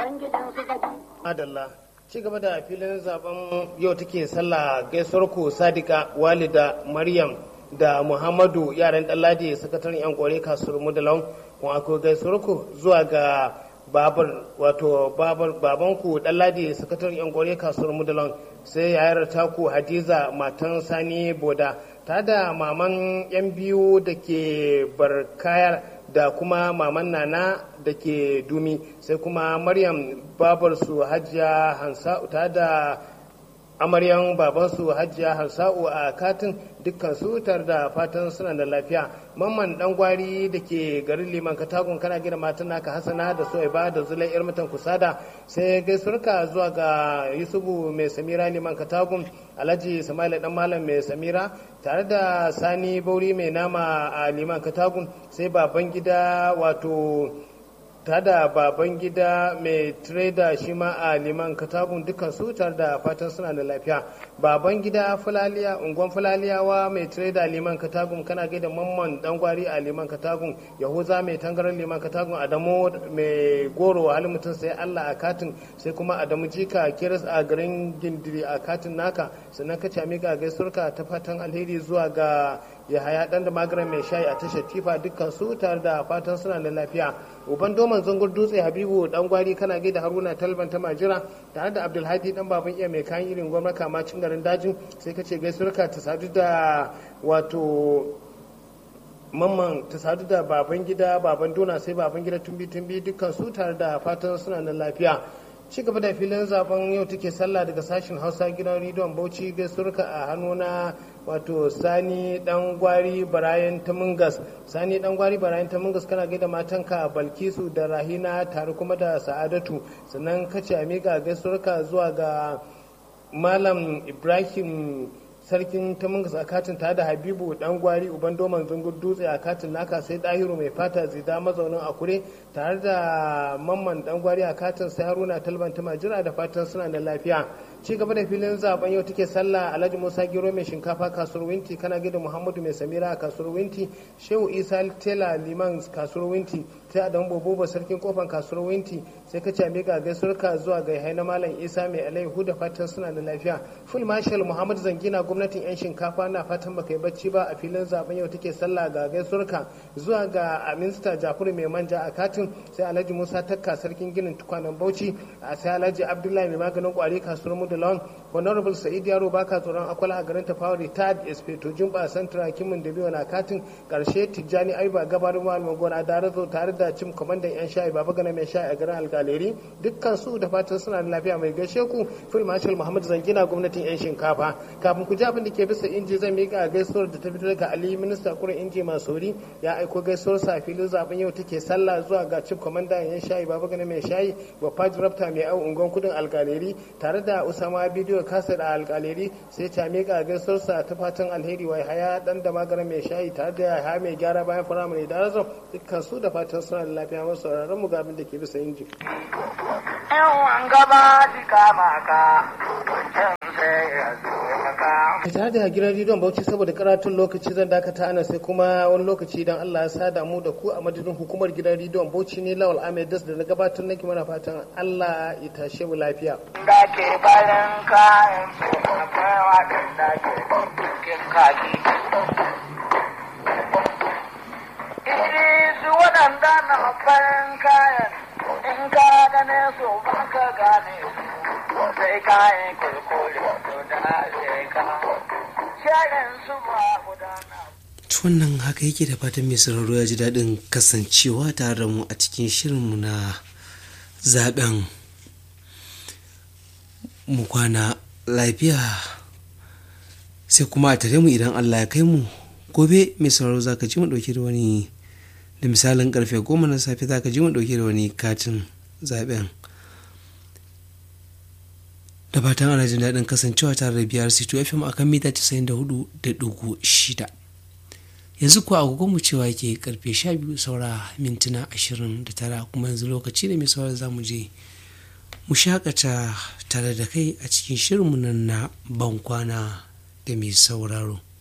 Adalla ci gaba da filin zaben yau take sallah gaisuwar ku Sadika Walida Maryam da Muhammadu yaran Ɗanladi sakataren yan kore kasuwar Mudalon kuma akwai gaisuwar ku zuwa ga babar wato babar babanku Ɗanladi sakataren yan kore kasuwar Mudalon sai yayar taku Hadiza matan Sani Boda ta da maman yan biyu da ke barkayar da kuma maman nana da ke dumi sai kuma maryam babarsu hajiya hansa'u ta da amaryan babansu hajiya hansa'u a katin dukkan su tare da fatan suna da lafiya mamman dan gwari da ke garin liman katagun kana gina matan naka hasana da soyaba da zulai yar mutan kusada sai gaisuwarka zuwa ga yusufu mai samira liman katagun alhaji sama'ila dan malam mai samira tare da sani bauri mai nama a liman katagun sai baban gida wato ta da baban gida mai trader shi ma a liman katagun dukkan su tare da fatan suna da lafiya baban gida fulaliya ungon fulaliyawa mai trader liman katagun kana gaida mamman dangwari a liman katagun yahuza mai tangarar liman katagun adamu mai goro halin mutum sai allah a katin sai kuma adamu jika kiris a garin gindiri a katin naka sannan ka cami ga gaisurka ta fatan alheri zuwa ga yahaya dan da magaran mai shayi a tashar tifa dukkan su tare da fatan suna da lafiya uban doman zangur dutse habibu dan gwari kana gaida haruna talban ta majira tare da abdulhadi dan baban iya mai kayan irin gwamnati kamacin garin dajin sai ka ce gaisuwarka ta sadu da wato mamman ta sadu da baban gida baban dona sai baban gida tumbi tumbi dukkan su tare da fatan suna da lafiya ci gaba da filin zaben yau take sallah daga sashen hausa gidan rediyon bauchi gaisuwarka a hannu na wato sani dan gwari barayan tamungas sani dan gwari barayan tamungas kana gaida matanka balkisu da rahina tare kuma da sa'adatu sannan kace a miƙa gaisuwarka zuwa ga malam ibrahim sarkin tamungas a katin tare da habibu dan gwari uban doman zungur dutse a katin naka sai dahiru mai fata zida mazaunin akure tare da mamman dan gwari a katin sai haruna talban ta majira da fatan suna da lafiya ci gaba da filin zaben yau take sallah alhaji musa giro mai shinkafa kasuwar winti kana gida muhammadu mai samira a kasuwar winti shehu isa tela liman kasuwar winti sai adamu bobobo sarkin kofan kasuwar winti sai ka ce miƙa gaisuwarka zuwa ga haina malam isa mai alaihu da fatan suna da lafiya full marshal muhammad zangina gwamnatin yan shinkafa na fatan baka yi bacci ba a filin zaben yau take sallah ga gaisuwarka zuwa ga minista jafuru mai manja a katin sai alhaji musa takka sarkin ginin tukwanen bauchi sai alhaji abdullahi mai maganin kwari kasuwar mudalon honorable sa'id yaro baka tsoron akwala a garin tafawa retired espeto jumba santra kimin da biyu na katin karshe tijjani aiba gabarin malamin gona da razo tare da cim kwamandan yan sha'i baba gana mai sha'i a garin alkaleri dukkan su da fatan suna da lafiya mai gaishe ku fil marshal muhammad zangina gwamnatin yan shinkafa kafin ku ji abin da ke bisa inji zan miƙa gaisuwar da ta fito daga ali minista kurin inji masori ya aiko gaisuwar sa filin zaben yau take sallah zuwa ga cim kwamandan yan sha'i baba gana mai sha'i wa faj rafta mai au ungon kudin alkaleri tare da usama bidiyo kasa da alkaleri sai ta miƙa gaisuwarsa ta fatan alheri wa haya dan da magaran mai shayi tare da haya mai gyara bayan firamare da razo dukkan su da fatan suna da lafiya masu sauraron mu gabin da ke bisa inji. Yawan gaba ji kama ka, wancan sai ya zo maka. tare da gidan rediyon bauchi saboda karatun lokaci zan dakata ana sai kuma wani lokaci idan Allah ya sada mu da ku a madadin hukumar gidan rediyon bauchi ne lawal ahmed das da na gabatar nake mana fatan Allah ya tashe mu lafiya. Da ke bayan kayan su akwai waɗanda ke cikin kaji. Iri su waɗanda na bayan kayan in ka gane su ba ka gane su sai kayan kulkuli su da sai ka. Shayin su ba gudana. wannan haka yake da fatan mai sauraro ya ji daɗin kasancewa tare da mu a cikin shirinmu na zaben mu kwana lafiya sai kuma a tare mu idan allah ya kai mu gobe mai sauraro za ka ji mu ɗauke da wani da misalin karfe goma na safe za ka ji mu ɗauke da wani katin zaben da fatan ana jin daɗin kasancewa tare da biyar c2 fm akan mita 94.6 yanzu kuwa agogon mu cewa yake karfe 12 saura mintuna 29 kuma yanzu lokaci da mai saura za mu je mu shakata tare da kai a cikin shirinmu nan na bankwana da mai sauraro